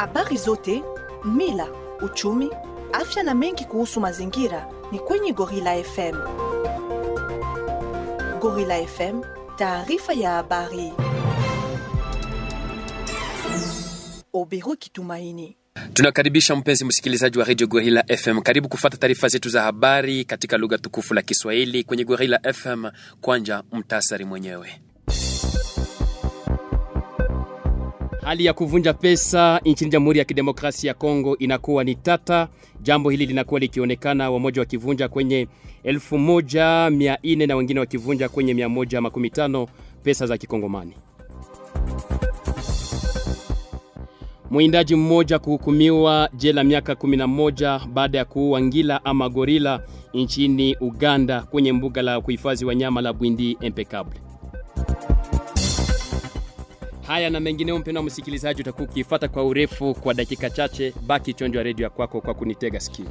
Habari zote, mila, uchumi, afya na mengi kuhusu mazingira ni kwenye Gorilla FM. Gorilla FM, taarifa ya habari. Obero Kitumaini. Tunakaribisha mpenzi msikilizaji wa Radio Gorilla FM. Karibu kufata taarifa zetu za habari katika lugha tukufu la Kiswahili kwenye Gorilla FM. Kwanja mtasari mwenyewe. Hali ya kuvunja pesa nchini Jamhuri ya Kidemokrasia ya Kongo inakuwa ni tata. Jambo hili linakuwa likionekana wamoja wakivunja kwenye 1400 na wengine wakivunja kwenye 115 pesa za kikongomani. Mwindaji mmoja kuhukumiwa jela miaka 11 baada ya kuua ngila ama gorila nchini Uganda kwenye mbuga la kuhifadhi wanyama la Bwindi Impeccable. Haya na mengineo, mpendwa msikilizaji, utakuwa ukifuata kwa urefu kwa dakika chache. Baki chonjo ya redio ya kwako kwa kunitega sikio.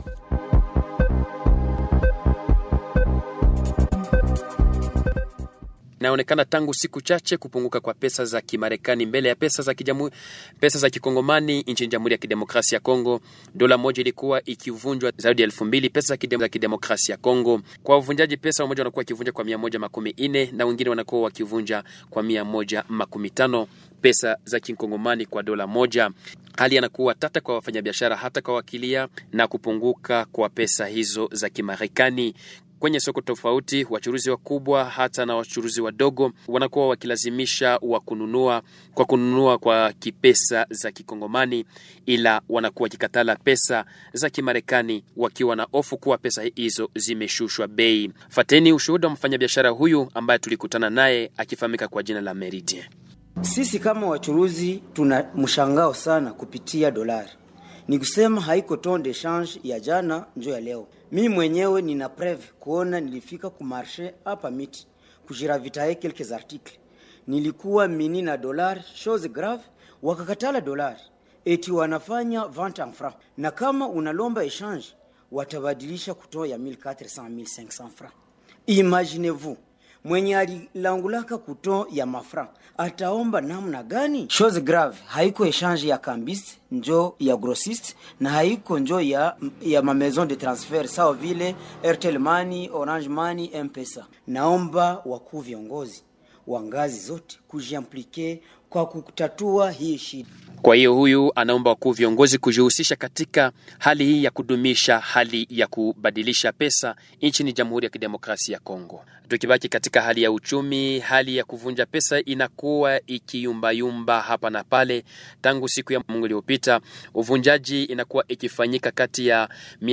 Inaonekana tangu siku chache kupunguka kwa pesa za Kimarekani mbele ya pesa za kijamu, pesa za kikongomani nchini Jamhuri ya Kidemokrasia ya Kongo. Dola moja ilikuwa ikivunjwa zaidi ya elfu mbili pesa za kidem, kidemokrasia ya Kongo. Kwa uvunjaji pesa, wamoja wanakuwa wakivunja kwa mia moja makumi nne na wengine wanakuwa wakivunja kwa mia moja makumi tano pesa za kikongomani kwa dola moja. Hali yanakuwa tata kwa wafanyabiashara, hata kwa wakilia na kupunguka kwa pesa hizo za Kimarekani kwenye soko tofauti, wachuruzi wakubwa hata na wachuruzi wadogo wanakuwa wakilazimisha wa kununua kwa kununua kwa kipesa za kikongomani, ila wanakuwa wakikatala pesa za Kimarekani wakiwa na hofu kuwa pesa hizo zimeshushwa bei. Fateni ushuhuda wa mfanyabiashara huyu ambaye tulikutana naye akifahamika kwa jina la Meridien. Sisi kama wachuruzi tuna mshangao sana kupitia dolari ni kusema haiko ton de change ya jana njo ya leo. Mi mwenyewe nina preve kuona nilifika ku marché hapa miti kujiravitaye quelques articles, nilikuwa mini na dolari chose grave, wakakatala dolari eti wanafanya vente en franc, na kama unalomba exchange watabadilisha kutoa ya 1400 1500 francs. Imaginez-vous mwenye alilangulaka kuto ya mafra ataomba namna gani? Chose grave haiko exchange ya kambis njo ya grossiste na haiko njo ya, ya ma maison de transfert sawa vile Airtel Money, Orange Money, M-Pesa. Naomba wakuu viongozi wa ngazi zote kujiamplike kwa kutatua hii shida. Kwa hiyo huyu anaomba wakuu viongozi kujihusisha katika hali hii ya kudumisha hali ya kubadilisha pesa nchini Jamhuri ya Kidemokrasia ya Kongo. Tukibaki katika hali ya uchumi, hali ya kuvunja pesa inakuwa ikiyumbayumba hapa na pale. Tangu siku ya Mungu iliyopita, uvunjaji inakuwa ikifanyika kati ya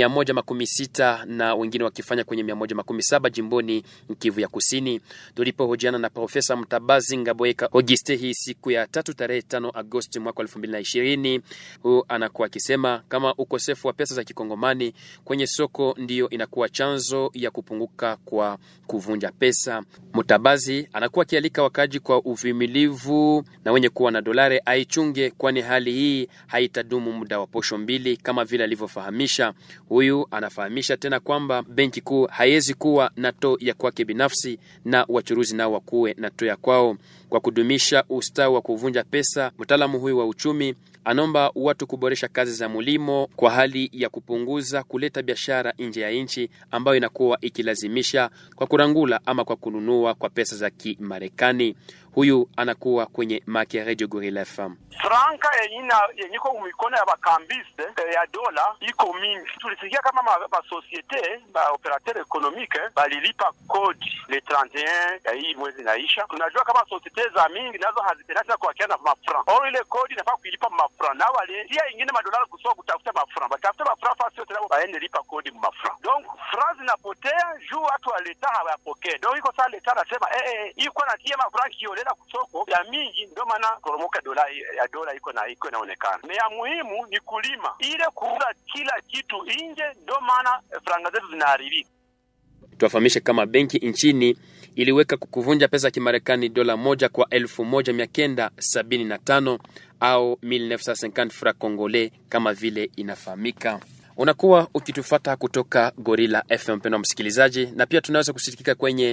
116 na wengine wakifanya kwenye 117 jimboni Kivu ya Kusini. Tulipohojiana na Profesa Mtabazi Ngaboeka Auguste hii siku ya tatu tarehe 5 Agosti mwaka 2020, huyu anakuwa akisema kama ukosefu wa pesa za kikongomani kwenye soko ndiyo inakuwa chanzo ya kupunguka kwa kuvunja pesa. Mutabazi anakuwa akialika wakaji kwa uvumilivu na wenye kuwa na dolari aichunge, kwani hali hii haitadumu muda wa posho mbili kama vile alivyofahamisha. Huyu anafahamisha tena kwamba benki kuu haiwezi kuwa na to ya kwake binafsi na wachuruzi nao wakuwe na to ya kwao kwa kudumisha ustawi wa kuvunja pesa. Mtaalamu huyu wa uchumi anaomba watu kuboresha kazi za mulimo kwa hali ya kupunguza kuleta biashara nje ya nchi ambayo inakuwa ikilazimisha kwa kurangula ama kwa kununua kwa pesa za Kimarekani. Huyu anakuwa kwenye maki ya Radio Gorilla FM. franka yenyina yenyiko mumikono ya bakambiste eh, ya dola iko mingi. Tulisikia kama basosiete ba, ba operateur economique balilipa kodi le 31 ya hii mwezi naisha. Tunajua kama sosiete za mingi nazo hazipendati na kuakia na mafran or ile kodi inafaa kuilipa mafran, na walitia ingine madolari kusoa kutafuta mafran, batafute mafran fasi yote nabo baende lipa kodi mafran. Donc fran zinapotea juu watu wa leta hawayapokee. Donc iko saa leta anasema eh eh, iko natia mafran kiolela kusoko ya mingi, ndio maana koromoka dola ya dola iko na iko inaonekana. Na ya muhimu ni kulima ile kuuza kila kitu nje, ndio maana franga zetu zinaharibika. Tuwafahamishe kama benki nchini iliweka kuvunja pesa ya Kimarekani dola moja kwa elfu moja mia kenda sabini na tano au 1950 francs congolais kama vile inafahamika. Unakuwa ukitufata kutoka Gorilla FM, mpendwa msikilizaji, na pia tunaweza kusikika kwenye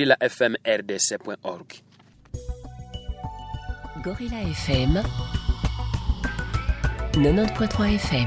www.gorillafmrdc.org. Gorilla FM 90.3 FM.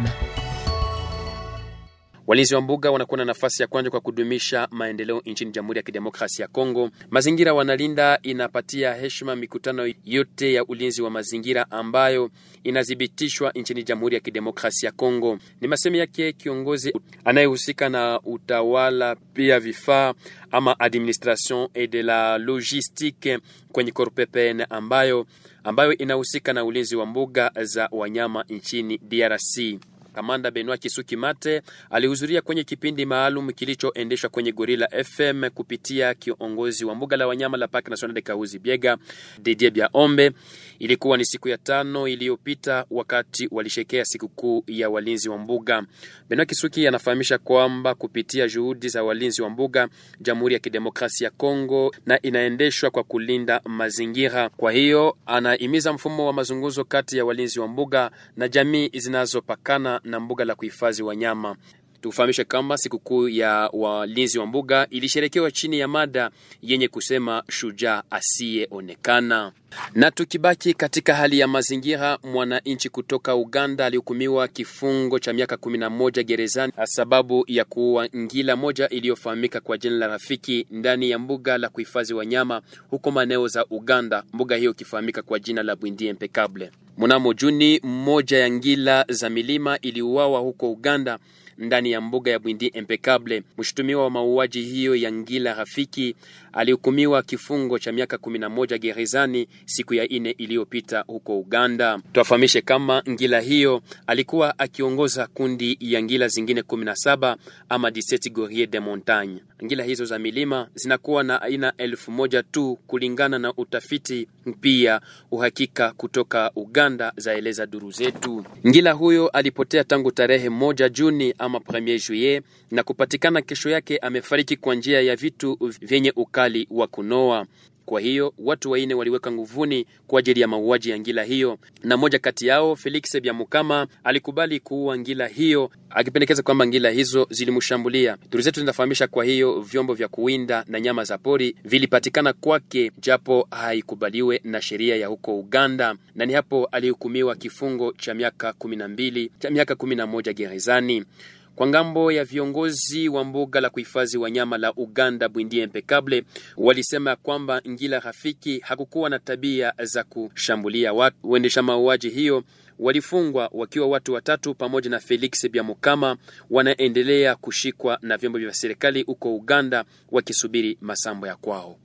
Walinzi wa mbuga wanakuwa na nafasi ya kwanza kwa kudumisha maendeleo nchini Jamhuri ya Kidemokrasia ya Kongo. Mazingira wanalinda inapatia heshima mikutano yote ya ulinzi wa mazingira ambayo inathibitishwa nchini Jamhuri ya Kidemokrasia ya Kongo. Ni masemi yake kiongozi anayehusika na utawala pia vifaa ama administration et de la logistique kwenye Corpepene ambayo ambayo inahusika na ulinzi wa mbuga za wanyama nchini DRC. Kamanda Benoit Kisuki Mate alihudhuria kwenye kipindi maalum kilichoendeshwa kwenye Gorilla FM kupitia kiongozi wa mbuga la wanyama la Parc National de Kahuzi Biega Didier Biaombe. Ilikuwa ni siku ya tano iliyopita wakati walishekea sikukuu ya walinzi wa mbuga. Benoit Kisuki anafahamisha kwamba kupitia juhudi za walinzi wa mbuga, Jamhuri ya Kidemokrasia ya Kongo na inaendeshwa kwa kulinda mazingira. Kwa hiyo anahimiza mfumo wa mazungumzo kati ya walinzi wa mbuga na jamii zinazopakana na mbuga la kuhifadhi wanyama. Tufahamishe kama sikukuu ya walinzi wa mbuga ilisherekewa chini ya mada yenye kusema shujaa asiyeonekana. Na tukibaki katika hali ya mazingira, mwananchi kutoka Uganda alihukumiwa kifungo cha miaka 11 gerezani sababu ya kuua ngila moja iliyofahamika kwa jina la Rafiki ndani ya mbuga la kuhifadhi wanyama huko maeneo za Uganda, mbuga hiyo ikifahamika kwa jina la Bwindi Impeccable. Mnamo Juni, mmoja ya ngila za milima iliuawa huko Uganda ndani ya mbuga ya Bwindi Impeccable. Mshutumiwa wa mauaji hiyo ya ngila Rafiki alihukumiwa kifungo cha miaka 11 gerezani siku ya ine iliyopita huko Uganda. Tuwafahamishe kama ngila hiyo alikuwa akiongoza kundi ya ngila zingine 17 ama 17 Gourier de Montagne. Ngila hizo za milima zinakuwa na aina elfu moja tu kulingana na utafiti pia uhakika kutoka Uganda, zaeleza duru zetu. Ngila huyo alipotea tangu tarehe moja Juni ama 1 juillet na kupatikana kesho yake amefariki kwa njia ya vitu vyenye ukali wa kunoa. Kwa hiyo watu waine waliweka nguvuni kwa ajili ya mauaji ya ngila hiyo, na mmoja kati yao Felix Byamukama alikubali kuua ngila hiyo, akipendekeza kwamba ngila hizo zilimshambulia. Duru zetu zinafahamisha kwa hiyo vyombo vya kuwinda na nyama za pori vilipatikana kwake, japo haikubaliwe na sheria ya huko Uganda, na ni hapo alihukumiwa kifungo cha miaka kumi na mbili cha miaka kumi na moja gerezani. Kwa ngambo ya viongozi wa mbuga la kuhifadhi wanyama la Uganda Bwindi Impeccable walisema kwamba ngila Rafiki hakukuwa na tabia za kushambulia watu. Uendesha mauaji hiyo walifungwa wakiwa watu watatu pamoja na Felix Byamukama wanaendelea kushikwa na vyombo vya serikali huko Uganda wakisubiri masambo ya kwao.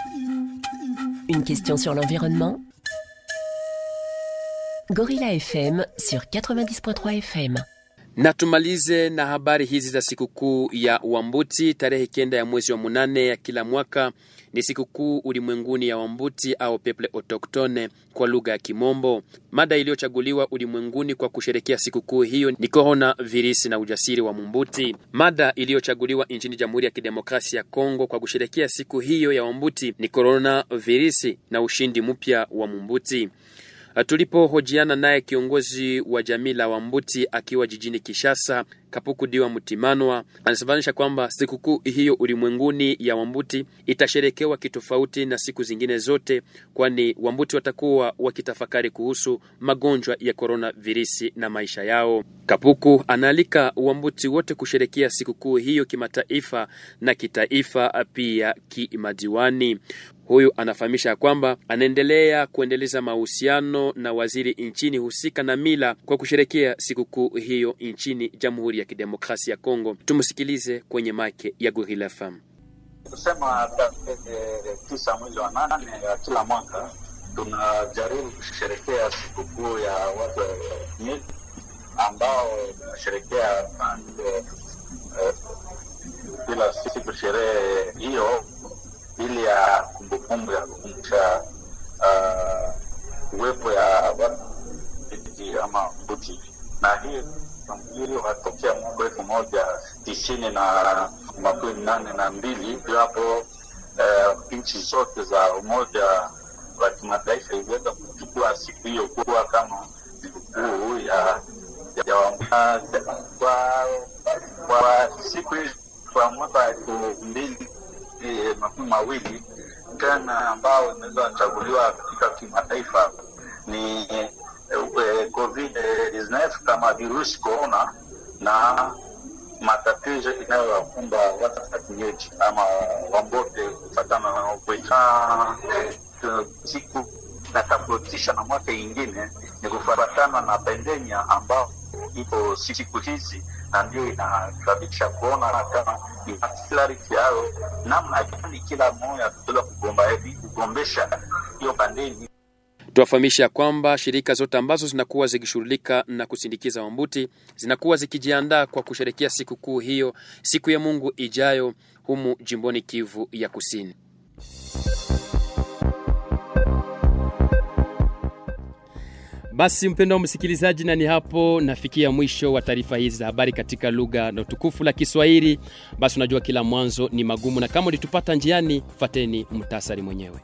Une question sur l'environnement Gorilla FM sur 90.3 FM. Na tumalize na habari hizi za sikukuu ya Wambuti. Tarehe kenda ya mwezi wa munane ya kila mwaka ni sikukuu ulimwenguni ya Wambuti au Peuple Autochtone kwa lugha ya Kimombo. Mada iliyochaguliwa ulimwenguni kwa kusherekea sikukuu hiyo ni korona virusi na ujasiri wa Mumbuti. Mada iliyochaguliwa nchini Jamhuri ya Kidemokrasia ya Kongo kwa kusherekea siku hiyo ya Wambuti ni korona virusi na ushindi mpya wa Mumbuti. Tulipohojiana naye kiongozi wa jamii la Wambuti akiwa jijini Kishasa, Kapuku Diwa Mutimanwa anasababisha kwamba sikukuu hiyo ulimwenguni ya Wambuti itasherekewa kitofauti na siku zingine zote, kwani Wambuti watakuwa wakitafakari kuhusu magonjwa ya korona virusi na maisha yao. Kapuku anaalika Wambuti wote kusherekea sikukuu hiyo kimataifa na kitaifa, pia kimadiwani. Huyu anafahamisha kwamba anaendelea kuendeleza mahusiano na waziri nchini husika na mila kwa kusherekea sikukuu hiyo nchini Jamhuri ya Kidemokrasia ya Kongo. Tumsikilize kwenye make ya Gorilla FM. Kusema tarehe tisa mwezi wa nane ya kila mwaka tunajaribu kusherekea sikukuu ya watu wa Nyeri ambao tunasherekea kila siku sherehe hiyo ili ya kumbukumbu ya kukumbusha uwepo ya watu ama Mbuti, na hii mpangilio watokea mwaka elfu moja tisini na makumi nane na mbili ndio hapo nchi zote za Umoja wa Kimataifa iliweza kuchukua siku hiyo kuwa kama sikukuu ya ya kwa, kwa siku hii kwa mwaka elfu mbili makumi mawili tena ambao inaweza chaguliwa katika kimataifa ni eh, COVID-19 kama virusi corona na matatizo inayowakumba watafatiliaji ama wambote kufatana na ukweta siku natofautisha na mwaka ingine ni kufatana na pandemia ambao ipo siku hizi na ndio inasababisha kuona kama ni clarity yao namna gani kila mmoja tutaweza kugomba hivi kugombesha hiyo pandemia Tuwafahamisha kwamba shirika zote ambazo zinakuwa zikishughulika na kusindikiza Wambuti zinakuwa zikijiandaa kwa kusherekea sikukuu hiyo siku ya Mungu ijayo humu jimboni Kivu ya Kusini. Basi mpendwa msikilizaji, na ni hapo nafikia mwisho wa taarifa hizi za habari katika lugha na utukufu la Kiswahili. Basi unajua kila mwanzo ni magumu, na kama ulitupata njiani, fateni mtasari mwenyewe.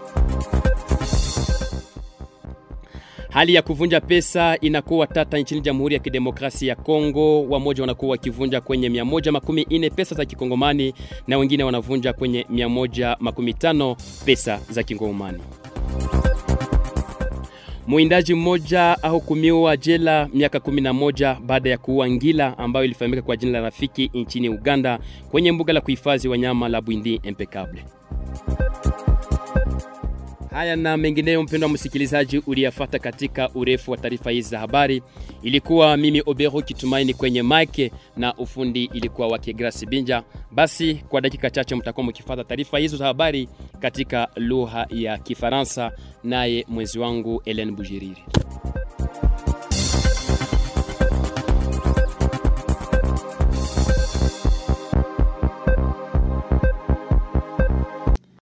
Hali ya kuvunja pesa inakuwa tata nchini Jamhuri ya Kidemokrasia ya Kongo. Wamoja wanakuwa wakivunja kwenye 114 pesa za kikongomani na wengine wanavunja kwenye 115 pesa za kikongomani. Mwindaji mmoja ahukumiwa jela miaka 11 baada ya kuua ngila ambayo ilifahamika kwa jina la Rafiki nchini Uganda kwenye mbuga la kuhifadhi wanyama la Bwindi Impeccable. Haya na mengineyo, mpendwa msikilizaji, uliyafata katika urefu wa taarifa hizi za habari. Ilikuwa mimi Obero Kitumaini kwenye mike na ufundi ilikuwa wake Grace Binja. Basi kwa dakika chache mtakuwa mkifata taarifa hizo za habari katika lugha ya Kifaransa, naye mwezi wangu Ellen Bujiriri.